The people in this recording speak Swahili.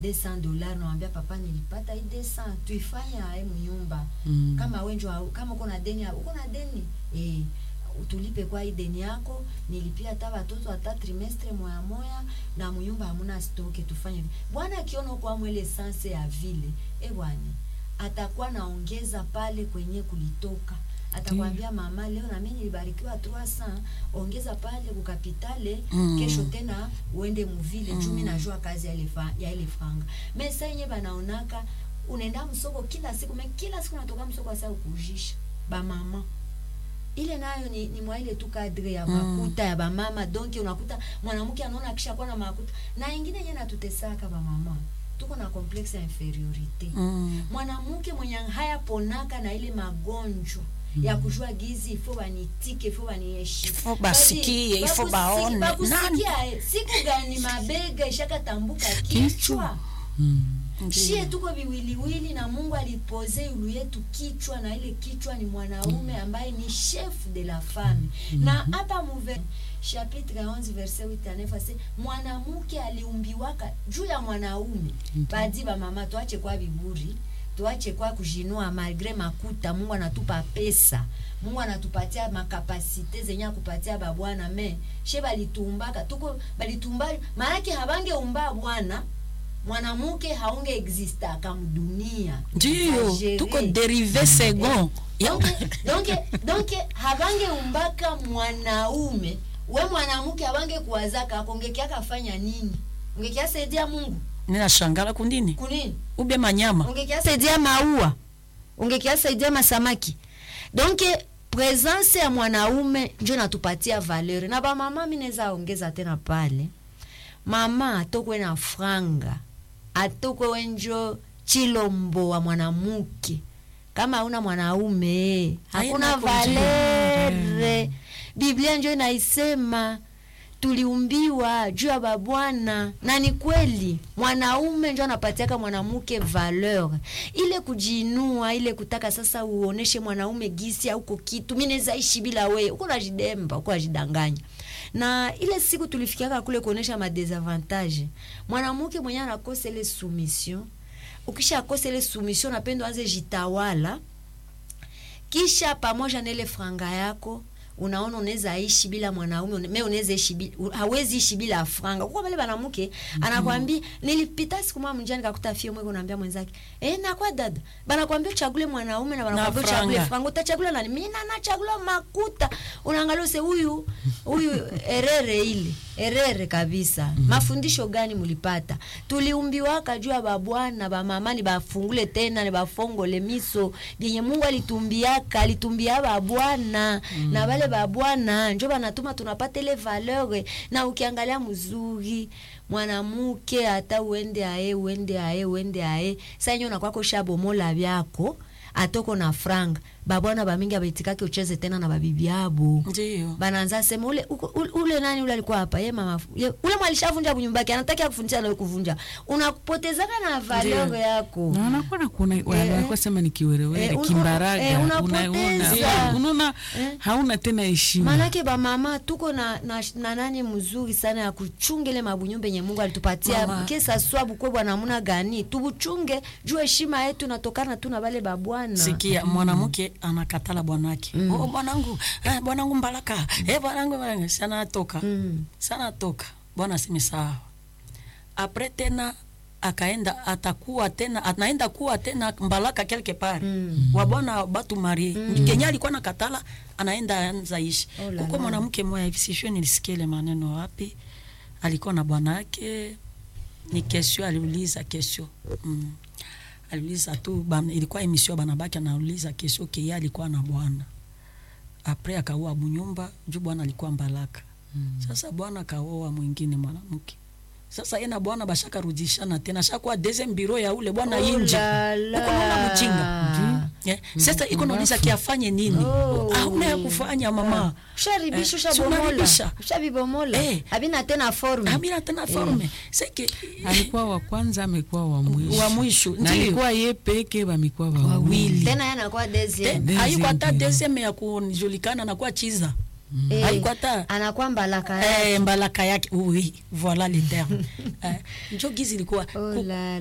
200 dollars nawambia papa nilipata hii 200 tuifanye ae mnyumba Mm. kama wenjo au- kama uko na deni uko na deni eh tulipe kwa hii deni yako nilipia hata watoto hata trimestre moya moya na mnyumba hamuna stoke tufanye hivi bwana akiona kwa mwele sanse ya vile eh bwana atakuwa naongeza pale kwenye kulitoka atakwambia mama leo na mimi nilibarikiwa 300 ongeza pale kukapitale Mm. kesho tena uende muvile mm. jumi najua kazi ya ile fa- ya ile franga me saa yenye banaonaka unaenda msoko kila siku me kila siku natoka msoko asa ukujisha bamama ile nayo ni, ni mwa ile tu kadre ya Mm. makuta ya bamama donc unakuta mwanamke anaona akishakuwa na makuta na ingine yenye natutesaka bamama tuko na complexe ya inferiorite Mm. mwanamke mwenye hayaponaka na ile magonjwa ya kujua gizi ifo banitike ifo baniheshimu Ifo basikie, Basi, ifo bakusi- baone. bakusikia, eh, siku gani mabega ishakatambuka kichwa Mm. shie tuko viwiliwili na mungu alipoze yulu yetu kichwa na ile kichwa ni mwanaume ambaye ni chef de la femme na hapa muve chapitre 11 verset 8 à 9 ase mwanamke aliumbiwaka juu ya mwanaume badi bamama tuache kwa viburi tuache kwa kujinua malgre makuta mungu anatupa pesa mungu anatupatia makapasite zenye akupatia babwana me she balitumbaka tuko balitumba maanake habangeumba bwana mwanamke haunge existaka mdunia Ndiyo, Exagere. tuko derive second. Ya- donc donc donc habange umbaka mwanaume we mwanamke habange kuwazaka ako ungekiaka fanya nini ungekiasaidia mungu ninashangala kundini kunini ube manyama ungekiasaidia maua ungekiasaidia masamaki donc presence ya mwanaume njo natupatia valeur na bamama mi naweza ongeza tena pale mama atokwe na franga atokwe wenjo chilombo wa mwanamuke kama hauna mwanaume hakuna Haina valere biblia njo inaisema tuliumbiwa juu ya babwana na ni kweli mwanaume njo anapatiaka mwanamke valeur ile kujiinua ile kutaka sasa uoneshe mwanaume gisi auko kitu mi naweza ishi bila weye uko najidemba uko najidanganya na ile siku tulifikiaka kule kuonesha madesavantage mwanamke mwenye anakosa ile soumission ukisha kosa ile soumission napendo anze jitawala kisha pamoja na ile franga yako unaona unaweza ishi bila mwanaume une- me unaweza ishi bila, hawezi ishi bila franga kwa pale banamuke anakwambia nilipita siku moja mjani nikakuta fio mweko naambia mwenzake eh na kwa dada banakwambia uchagulie mwanaume na banakwambia uchagulie franga. franga utachagula nani mimi na nachagula makuta unaangalia use huyu huyu erere ile erere kabisa mafundisho gani mulipata tuliumbiwaka juu ya babwana bamama ni bafungule tena ni bafongole miso vyenye mungu alitumbiaka alitumbia babwana na bale babwana njo banatuma tunapata ile valeur na ukiangalia mzuri mwanamke hata uende ae uende ae uende ae sa nyo nakwako shabomola vyako atoko na franga babwana bamingi abaitikake ucheze tena na babibi abo ndiyo banaanza sema ule, uko- ule, ule nani ule alikuwa hapa ye mama ye, ule mwalishavunja kunyumba yake anataka kufundisha nawe kuvunja unapotezaka na valeur Ndiyo. yako na wanakuwa na kuna wanakuwa sema ni kiwerewere Eh, un- kimbaraga eh, una- unapoteza. una- unaona Eh. hauna tena heshima manake bamama tuko na, na, na nani mzuri sana ya kuchunga ile mabunyumba yenye mungu alitupatia Mama. kesa swabu kwe bwana namuna gani tubuchunge juu heshima yetu natokana tu na bale babwana sikia mwanamke anakatala bwanake oh, bwanangu eh, bwanangu mbalaka eh, bwanangu bwanangu." sana toka Mm. sana toka bwana aseme sawa apre tena akaenda atakuwa tena anaenda kuwa tena mbalaka quelque part Mm. wa bwana batu marie kenya alikuwa nakatala anaenda anza ishi Oh la huko la. mwanamke moya hivi sijue nilisikia ile maneno wapi alikuwa na bwanake ni kesio aliuliza kesio mm. aliuliza tu ban, ilikuwa emission banabaki anauliza kesio keye alikuwa na bwana apres akaoa bunyumba juu bwana alikuwa mbalaka mm. sasa bwana akaoa mwingine mwanamke sasa yeye na bwana bashakarudishana tena shakuwa deuxième bureau ya ule bwana Oh inje la la. huko naona mjinga yeah. sasa iko nauliza kiafanye nini Oh. hauna ya kufanya mama usharibisha Eh, si ushabomola unaribisha. ushabibomola Eh. habina tena forme hamina tena forme seke alikuwa wa kwanza amekuwa wa mwisho wa mwisho na ndio alikuwa ye peke bamekuwa Wawili. wawili tena yanakuwa deuxième Te- haiko hata Deuxième deuxième ya kujulikana na kuwa chiza Eh, Haikuwa ta anakuwa mbalaka yake. eh, mbalaka yake oui voilà le terme eh, njo gizi ilikuwa Oh Ku- la